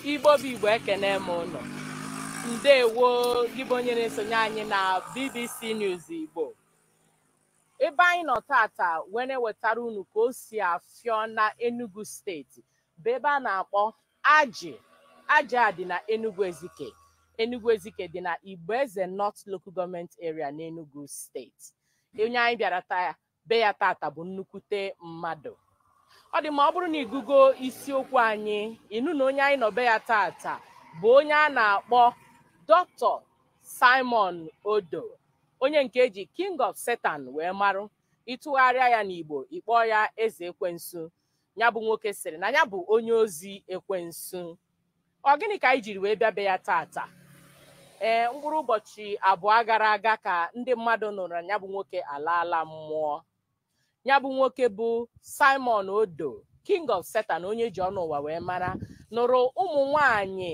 igbo bụ igbo ekene m ụnụ ndewo gị bụ onye na-esonye anyị na bbc news igbo ebe anyị nọ tata wee na-ewetara unu ka o si afịọ na enugu steeti bụ ebe a na-akpọ ajị ajị a dị na enugu ezike enugu ezike dị na igboeze north local government area na enugu steeti onye anyị bịara taa be ya tata bụ nnukwute mmadụ ọ dị ma ọ bụrụ na ịgụgo isiokwu anyị ịnụ na onye anyị nọ be ya tata bụ onye a na-akpọ Dr. Simon Odo onye nke eji King of Satan wee marụ ịtụgharịa ya n'Igbo ịkpọọ ya eze ekwensu ya bụ nwoke sịrị na ya bụ onye ozi ekwensu ọ gịnị ka anyị jiri wee bịa be ya tata ee mkpụrụ ụbọchị abụọ gara aga ka ndị mmadụ nụrụ na ya bụ nwoke alaala mmụọ ya bụ nwoke bụ Simon Odo King of Satan onye ji ọnụ ụwa wee mara nụrụ ụmụ nwanyị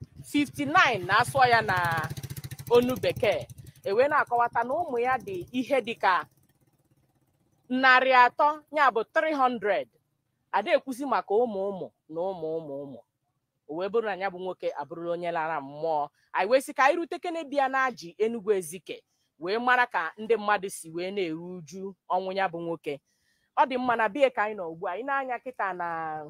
59 na-asụ ya na onu bekee ewee na-akọwata na ụmụ ya dị ihe dịka narị atọ ya bụ 300 ada ekwusi maka ụmụ ụmụ na ụmụ ụmụ ụmụ o wee bụrụ na ya bụ nwoke abụrụla onye lara mmụọ anyị wee sị ka anyị rute kene bịa na ji Enugu Ezike wee mara ka ndị mmadụ si wee na-eru uju ọnwụ ya bụ nwoke ọ dị mma na bie ka anyị nọ ugbu a anyị na-anya kịta na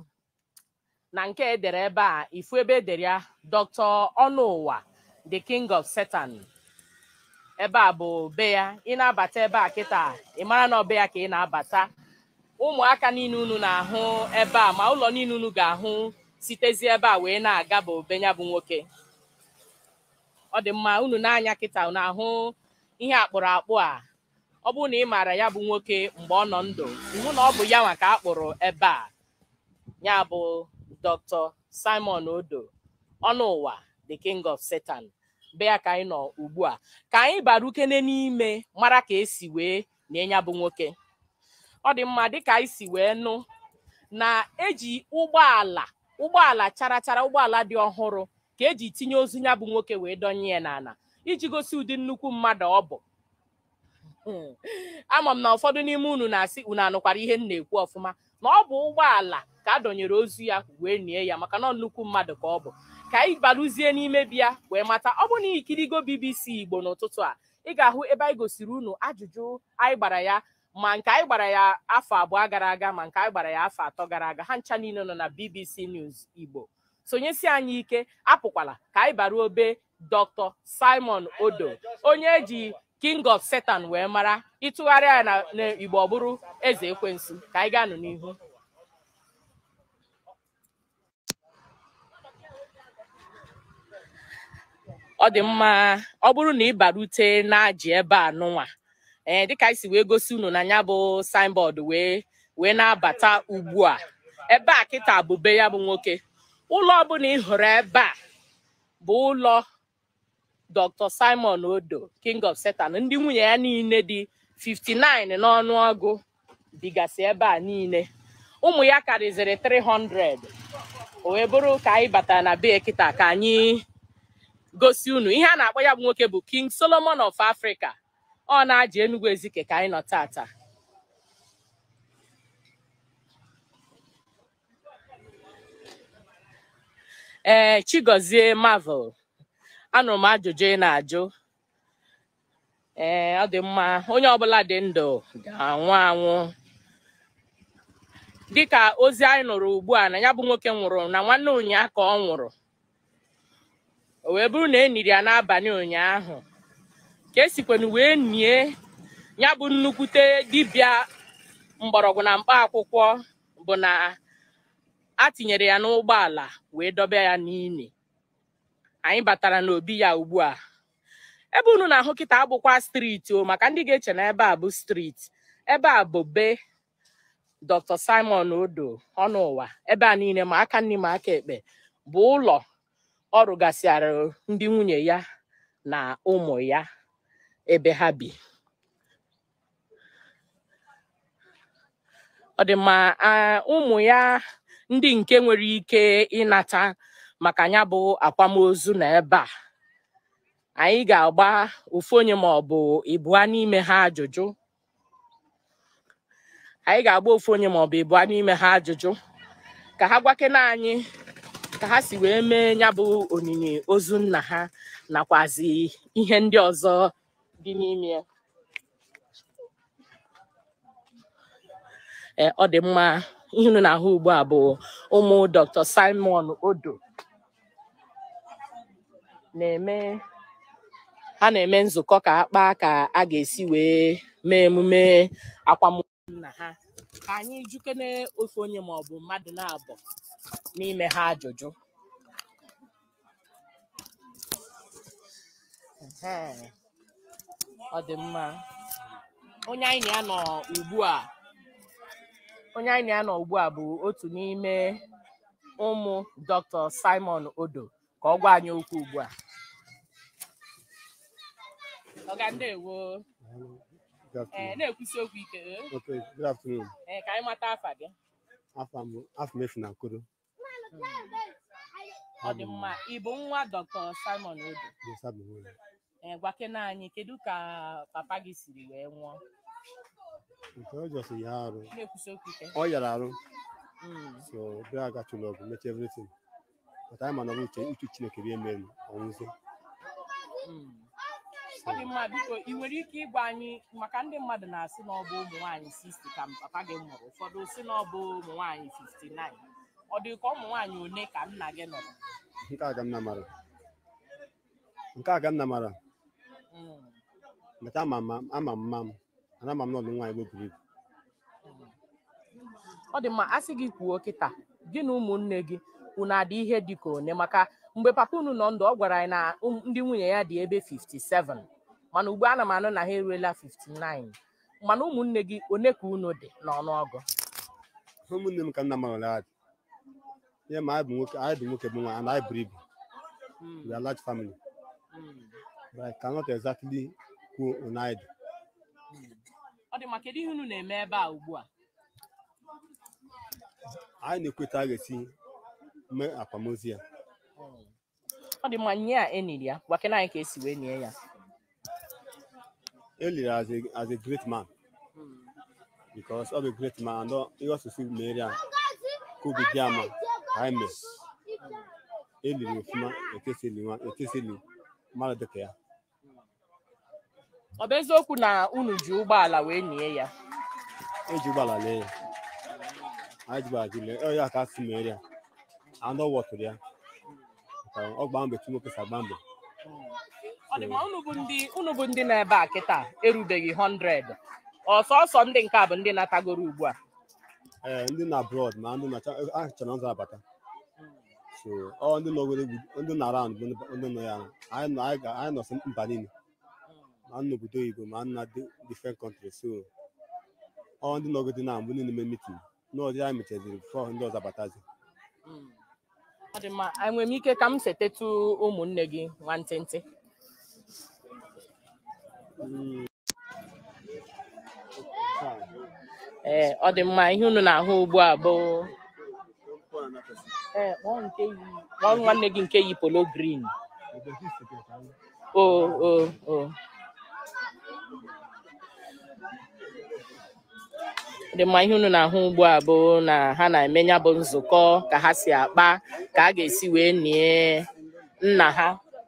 na nke edere ebe a ifu ebe edere ya Dr. Ọnụụwa the king of Satan ebe a bụ be ya ị na-abata ebe a kịta ị mara na ọ be ya ka ị na-abata ụmụaka niile unu na-ahụ ebe a ma ụlọ niile unu ga-ahụ sitezi ebe a wee na-aga bụ be ya bụ nwoke ọ dị mma unu na-anya kịta unu ahụ ihe akpụrụ akpụ a ọ bụrụ na ị maara ya bụ nwoke mgbe ọ nọ ndụ iwu na ọ bụ ya nwa ka a kpụrụ ebe a ya bụ Dr. Simon Odo Ọnụụwa the king of Satan be ya ka anyị nọ ugbu a ka anyị bara ukene n'ime mara ka esi wee na ya bụ nwoke ọ dị mma dịka anyị si wee nụ na eji ụgbọala ụgbọala chara chara ụgbọala dị ọhụrụ ka eji tinye ozu ya bụ nwoke wee dọnye ya n'ala iji gosi ụdị nnukwu mmadụ ọ bụ ama m na ụfọdụ n'ime unu na-asị unu anụkwara ihe m na-ekwu ọfụma na ọ bụ ụgbọala ka a dọnyere ozu ya wee nie ya maka na nnukwu mmadụ ka ọ bụ ka anyị barụzie n'ime bịa wee mata ọ bụ na ikirigo BBC Igbo n'ụtụtụ a ị ga-ahụ ebe anyị gosiri unu ajụjụ anyị gbara ya ma nke anyị gbara ya afọ abụọ gara aga ma nke anyị gbara ya afọ atọ gara aga ha ncha niile nọ na BBC News Igbo sonyesi anyị ike apụkwala ka anyị bara obe Dr. Simon Odo onye eji King of Satan wee mara ịtụgharịa ya na n'Igbo ọ bụrụ eze ekwensu ka anyị gaa nụ n'ihu ọ dị mma ọ bụrụ na ị barute na-ajị ebe a nụnwa ee dịka anyị si wee gosi unu na ya bụ signboard wee wee na-abata ugbu a ebe a kịta bụ be ya bụ nwoke ụlọ ọbụla ị hụrụ ebe a bụ ụlọ Dr. Simon Odo King of Satan ndị nwunye ya niile dị 59 n'ọnụọgụ bigasị ebe a niile ụmụ ya karịzịrị 300 o wee bụrụ ka anyị batara na be kịta ka anyị gosi unu ihe a na-akpọ ya bụ nwoke bụ King Solomon of Africa ọ na-ajị Enugu Ezike ka anyị nọ tata ee Chigozie Marvel anụrụ m ajụjụ ị na-ajụ ee ọ dị mma onye ọbụla dị ndụ ga-anwụ anwụ dịka ozi anyị nụrụ ugbu a na ya bụ nwoke nwụrụ na nwanne ụnyaahụ ka ọ nwụrụ o wee bụrụ na e niri ya n'abalị ụnyaahụ ka esikwana wee nie ya bụ nnukwute dibịa mgbọrọgwụ na mkpa akwụkwọ bụ na a tinyere ya n'ụgbọala wee dọba ya n'ili anyị batara n'obi ya ugbu a ebe unu na-ahụ kịta abụkwa striti o maka ndị ga-eche na ebe a bụ striti ebe a bụ be Dr. Simon Odo Ọnụụwa ebe a niile ma aka nri ma aka ekpe bụ ụlọ ọ rụgasịara ndị nwunye ya na ụmụ ya ebe ha bi ọ dị mma ụmụ ya ndị nke nwere ike ịnata maka ya bụ akwamozu na ebe a anyị ga-agba ofu onye ma ọ bụ ịbụa n'ime ha ajụjụ anyị ga-agba ofu onye ma ọ bụ ịbụa n'ime ha ajụjụ ka ha gwakena anyị ka ha si wee mee ya bụ onyinye ozu nna ha nakwazi ihe ndị ọzọ dị n'ime ya Ee, ọ dị mma ihe unu na-ahụ ugbu a bụ ụmụ Dr. Simon Odo na-eme ha na-eme nzukọ ka ha kpaa ka a ga-esi wee mee emume akwamozu nna ha ka anyị jukene ofu onye ma ọ bụ mmadụ na-abụ n'ime ha ajụjụ Ehe. ọ dị mma onye anyị na ya nọ ugbu a onye anyị na ya nọ ugbu a bụ otu n'ime ụmụ Dr. Simon Odo ka ọ gwa anyị okwu ugbu a ọga ndewo Good ee afternoon. na-ekwusi okwu ike ee. Okay, good afternoon. ee ka anyị mata afa gị Afọ m afọ m efu na Nkuru. ọ dị mma ị bụ nwa Dr. Simon Odo Musa bụ nwunye. ee gwakena anyị kedu ka papa gị siri wee nwụọ Nke ọ jọsị ya arụ. na-ekwusi okwu ike Ọ yara arụ. Mm, So bịa agachụla ọgụ mechie everything. But anyị ma na ọ bụ uche uche Chineke rie mere ọnwụzi. mm. ọ dị mma biko ị nwere ike ịgwa anyị maka ndị mmadụ na-asị na ọ bụ ụmụ nwaanyị 60 ka papa gị mụrụ ụfọdụ sị na ọ bụ ụmụ nwaanyị 59 ọ dị ka ụmụ nwaanyị one ka nna gị nụrụ Nke a ka nna mara. Nke a ka nna mara. Mm, Meta ama m ama m mma m. Ana ama m na ọ dị nwaanyị bụ buru ibu. mm. ọ dị mma a sị gị kwuo kịta gị na ụmụnne gị unu adị ihe dị ka one maka mgbe papa unu nọ ndụ ọ gwara anyị na ụm- ndị nwunye ya dị ebe 57 mana ugbu a na m anụ na ha eruela 59 mana ụmụnne gị one ka unu dị n'ọnụọgụ Ụmụnne m ka nna mara ụlọ dị. Ihe ma anyị bụ nwoke anyị dị nwoke bụ nwaanyị and anyị buru ibu. Mm, We are large family. mm, But I cannot exactly kwuo on anyị dị. mm. ọ dị mma kedu ihe unu na-eme ebe a ugbu a anyị na-ekweta a ga-esi mee akwamozu ya Mm. ọ dị mma nye a eniri ya gwakena anyị ka esi wee nie ya e liri as a, as a great man Mm, because ọ bụ a great man and ọ- ihe ọsụsụ mere ya ka obi dị ama ka anyị mee e liri ofuma etesi eli nwa etesi eli mmadụ dịka ya ọ bụ eziokwu na unu ji ụgbọala wee nie ya eji ụgbọala lee ya anyị ji ụgbọala ji lee ọ ya ka asị mere ya and ọ wọtụrụ ya Maka ọ gbaa mbọ etu nwoke si agba mbọ ọ dị mma unu bụ ndị unu bụ ndị nọ ebe a kịta erubeghị 100 ọsọsọ ndị nke a bụ ndị natagoro ugbu a ee ndị na abroad ma ndị na-acha a chọrọ ụzọ abata so ọ ndị nọgoro egwu ndị na around bụ ndị ndị nọ ya anyị nọ anyị ga- anyị nọsị mba niile ma nọ obodo oyibo ma nna different country so ọ ndị nọgodi na mbụ niile mee meeting n'ọdị anyị mechaziri before ndị ọzọ abatazi Mm. ọ dị mma enwere m ike ka m setetụ ụmụnne gị nwantịntị Mm. ee ọ dị mma ihe unu na-ahụ ugbu a bụ ee kpọọ nke yi kpọọ nwanne gị nke yi polo green o o o Ọ dị mma ihe unu na-ahụ ugbu a bụ na ha na-eme ya bụ nzukọ ka ha si akpa ka a ga-esi wee nie nna ha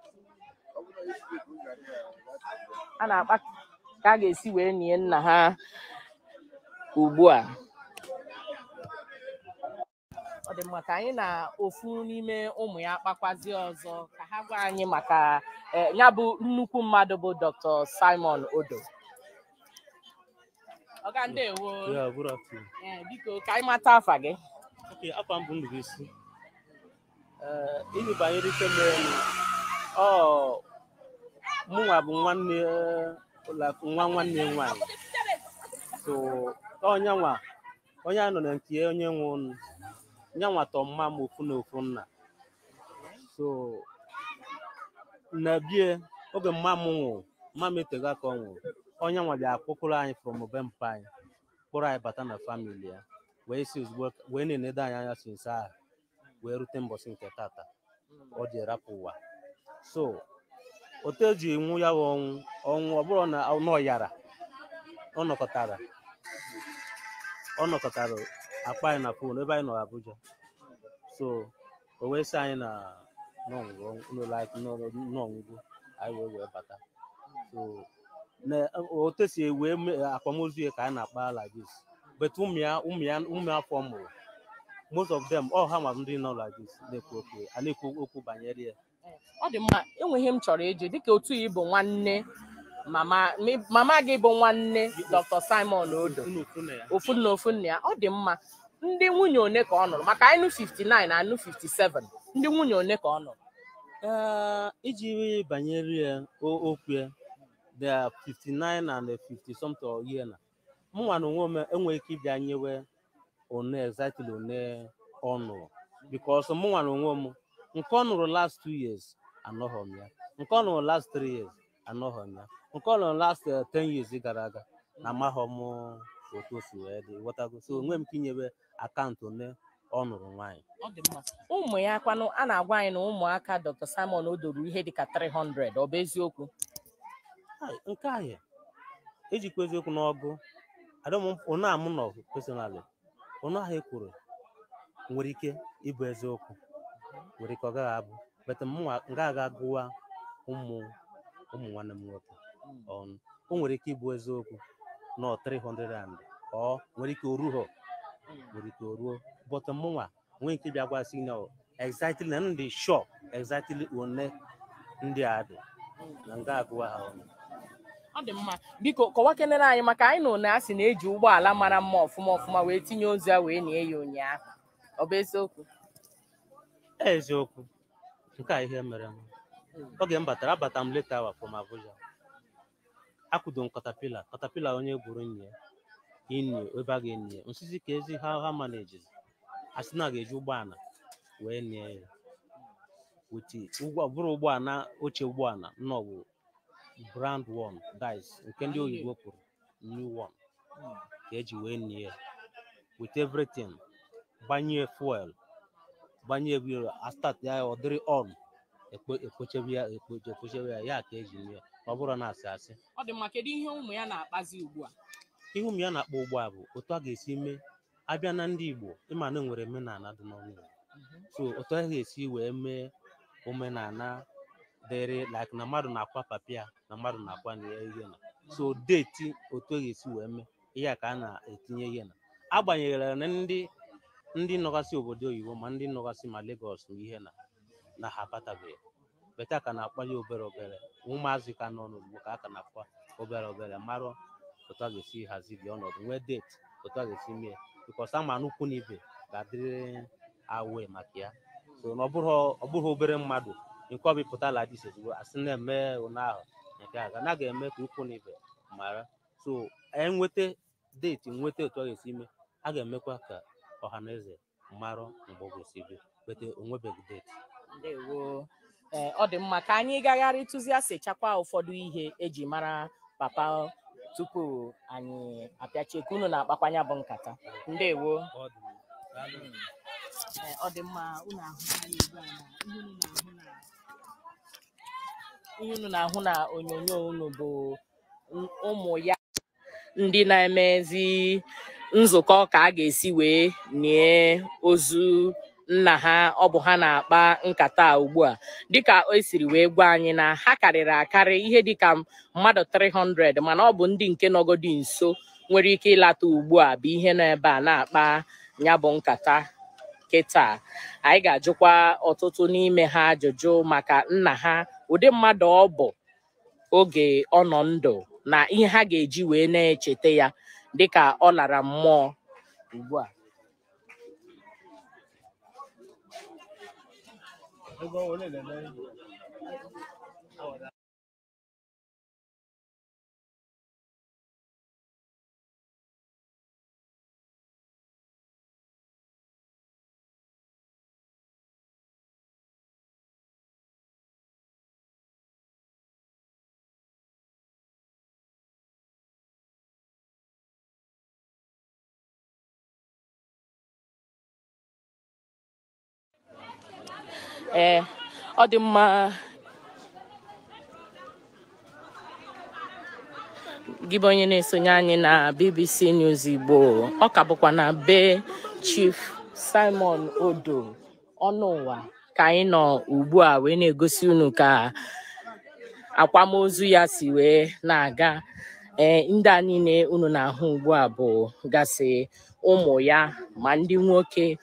a na-akpa ka a ga-esi wee nie nna ha ugbu a ọ dị mma ka anyị na ofu n'ime ụmụ ya kpakwazie ọzọ ka ha gwa anyị maka eh, ya bụ nnukwu mmadụ bụ Dr. Simon Odo ọga ndewo Yeah, good afternoon. Eh, biko ka anyị mata afa gị Okay, afọ m bụ Ndubuisi. Eh, ihe banyere ike mere m, ọ mụnwa bụ nwanne eh, ụlọ- nwa nwanne m nwaanyị. So onye nwa onye a nọ na nke ya, onye nwe ụnụ nye nwa tọ mma m ofu na ofu nna. So na bie oge mma m nwụrụ mma m etego aka ọ nwụrụ onye nwa bịa kpọkụrụ anyị from be mpa anyị kpọrọ anyị bata na famili ya wee si ozugbo wee na-enedo anyị anya si nso ahụ wee rute mbọsị nke tata ọ dị rapụ ụwa so otu eji nwụ ya bụ ọnwụ ọnwụ ọ bụrụ na ọ yara ọ nọkọtara ọ nọkọtara akpa anyị na fon ebe anyị nọ Abuja so o wee sị anyị na n'ọnwụgwụ anyị wee wee bata so na otu esi wee mee akwamozu ya ka anyị na-akpa like this but ụmụ ya ụmụ ya ụmụ afọ mụrụ most of them all ha ma ndị nọ like this na-ekwu okwu a na-ekwu okwu banyere ya ọ dị mma enweghị m chọrọ ịjụ dịka otu ị bụ nwanne mama mi- mama gị bụ nwanne Dr. Simon Odo Unu ofu na ya ofu nna ofu nna ya ọ dị mma ndị nwunye one ka ọ nụrụ maka anyị nụ 59 na anụ 57 ndị nwunye one ka ọ nụrụ Ee, iji banyere ya o- okwu ya there are 59 and 50 something or year na mụnwa na onwe m enweghị ike ịbịa nyewe one exactly one ọ nụrụ because mụnwa na onwe m nke ọ nụrụ last two years anọghọ m ya nke ọ nụrụ last three years anọghọ m ya nke ọ nụrụ last eh, 10 years gara aga na amaghọ m otu o si wee dị ghọtago so onwe m ike inyewe akaụntụ one ọ nụrụ nwaanyị ọ dị mma ụmụ ya kwanụ a na-agwa anyị na ụmụaka Dr. Simon Odo ruru ihe dịka 300 ọ bụ eziokwu Ai, nke ahụ ejikwa eziokwu n'ọgụ onye amụ nọ personally onye ahụ ekwuru nwere ike ịbụ eziokwu nwere ike ọ gaghị abụ but mụnwa nga aga gụwa ụmụ ụmụ nwanne m nwoke ọnụ o nwere ike ịbụ eziokwu nọ 300 and ọ nwere ike oruho nwere ike oruo but mụnwa nwee ike bịa gwa sị na exactly na ndị sure exactly one ndị a dị na nga agụwa ha ọnụ ọ dị mma biko kọwakenere anyị maka anyị na one a sị na-eji ụgbọala mara mma ọfụma ọfụma wee tinye ozu ya wee nie ya ụnyaahụ ọ bụ eziokwu eziokwu nke a ihe mere m oge m batara abata m leta awa from Abuja akwudo m katapila katapila onye gwuru nye ini ebe a ga-enye ya nsisi ka ezi ha ha manages a sị na a ga-eji ụgbọala wee nie ya wuti ụgbọ bụrụ ụgbọala oche ụgbọala nnọọ bụ brand one dice nke ndị oyibo kwuru new one ka eji wee nie ya with everything gbanye fuel gbanye wheel astart ya ọ dịrị on ekpo- ekpochebe ya ekpoche ekpochebe ya ya ka eji mee ọ bụrụ na asị asị ọ dị mma kedu ihe ụmụ ya na-akpazi ugbu a ihe ụmụ ya na-akpọ ugbu a bụ otu a ga-esi mee abịa na ndị Igbo ịma na enwere omenala dị n'ọnụ Igbo so otu a ga-esi wee mee omenala dịrị like na mmadụ na-akwa papịa na mmadụ na-akwa na ya ihe na so deeti otu a ga-esi wee mee ihe a ka a na-etinye ihe na agbanyeghị na ndị ndị nọgasị obodo oyibo ma ndị nọgasị ma Lagos na ihe na na ha abatabeghị beta ka na-akpali obere obere ụmụazị ka nọ n'ugbo ka a ka na-akwa obere obere marụ otu a ga-esi hazi gị ọnọdụ nwee deeti otu a ga-esi mee bikos ama na ukwu na ibe ga-adịrị awe maka ya so na ọ bụrụ ọ bụghị obere mmadụ nke ọbịpụtala dị ozugbo asị na-eme ụna ahụ nke a ga na ga-eme ka ukwu na ibe mara so enweta deeti nweta otu a ga-esi mee a ga-emekwa ka ọha na eze marụ mgbe ọ ga-esi bịa bete onwebeghị deeti ndewo ee ọ dị mma ka anyị gagharị tụziasịchakwa ụfọdụ ihe eji mara papa tupu anyị apịachie ka unu na-akpakwanya bụ nkata ndewo Ọ dị mma. Daalụ. Ee, ọ dị mma unu ahụ anyị ugbu a na ihe unu na-ahụ na ihe unu na-ahụ na onyonyo unu bụ n- ụmụ ya ndị na-emezi nzukọ ka a ga-esi wee nie ozu nna ha ọ bụ ha na-akpa nkata a ugbu a dịka o siri wee gwa anyị na ha karịrị akarị ihe dịka mmadụ 300 mana ọ bụ ndị nke nọgodi nso nwere ike ịlata ugbu a bụ ihe nọ ebe a na-akpa ya bụ nkata kịta anyị ga-ajụkwa ọtụtụ n'ime ha ajụjụ maka nna ha ụdị mmadụ ọ bụ oge ọ nọ ndụ na ihe ha ga-eji wee na-echeta ya dịka ọ lara mmụọ ugbu a ee ọ dị mma gị bụ onye na-esonye anyị na BBC News Igbo ọ ka bụkwa na be Chief Simon Odo ọnụ ụwa ka anyị nọ ugbu a wee na-egosi unu ka akwamozu ya si wee na-aga ee ndị a niile unu na-ahụ ugbu a bụ gasị ụmụ ya ma ndị nwoke